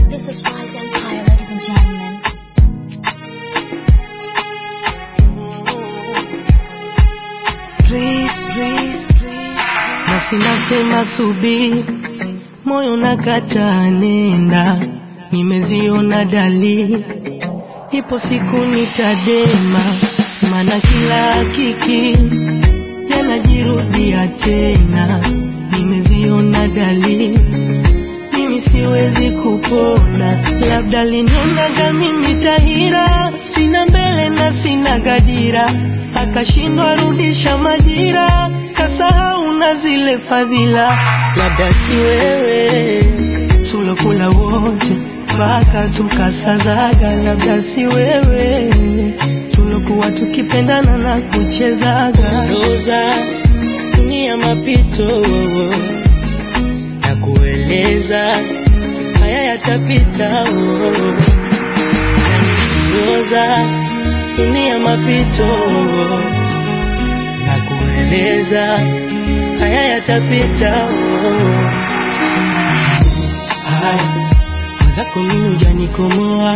This is Wise Empire, ladies and gentlemen. Nafsi nasema subiri, moyo nakataa nenda, nimeziona dalili, ipo siku nitadema, maana kila hakiki yanajirudia tena, nimeziona dalili, mimi siwezi kupona, labda linionaga mimi tahira, sina mbele na sina gadira, akashindwa rudisha majira, kasahau na zile fadhila, labda si wewe tulokula wote mpaka tukasazaga, labda si wewe tulokuwa tukipendana na kuchezaga roza dunia mapito na kueleza haya yatapita roza dunia mapito na kueleza haya yatapita haya mwenzako mimi hujanikomoa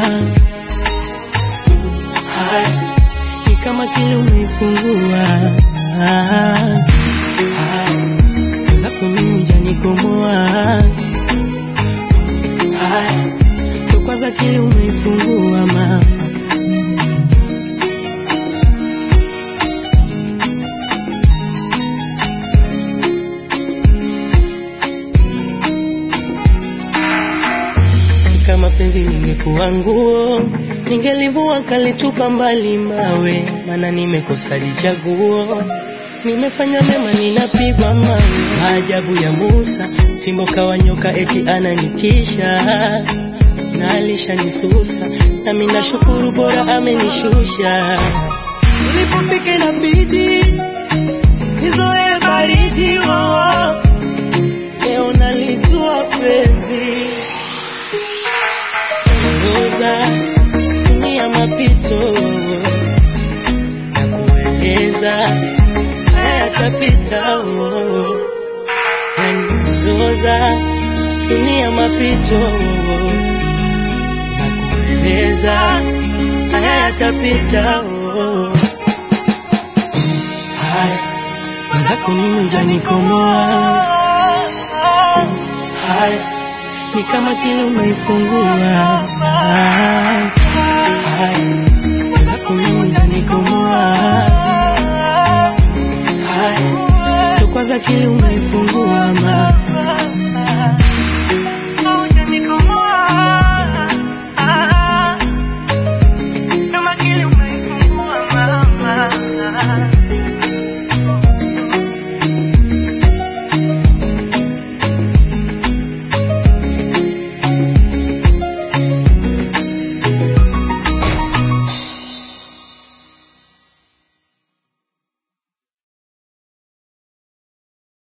haya ni kama kile umeifungua haya mwenzako mimi hujanikomoa haya ndo kwanza kile umeifungua mama kama penzi lingekuwa nguo ningelivua kalitupa mbali mawe, maana nimekosa lichaguo. Nimefanya mema ninapigwa mawe, maajabu ya Musa, fimbo kawa nyoka eti ananitisha na alishanisusa, nami nashukuru bora amenishusha. Nilipofika inabidi nizoe baridi, oh, leo nalijua penzi roza dunia mapito na kueleza haya yatapita oh. yani roza dunia mapito na kueleza haya yatapita oh. haya mwenzako mimi hujanikomoa haya ni kama kile umeifungua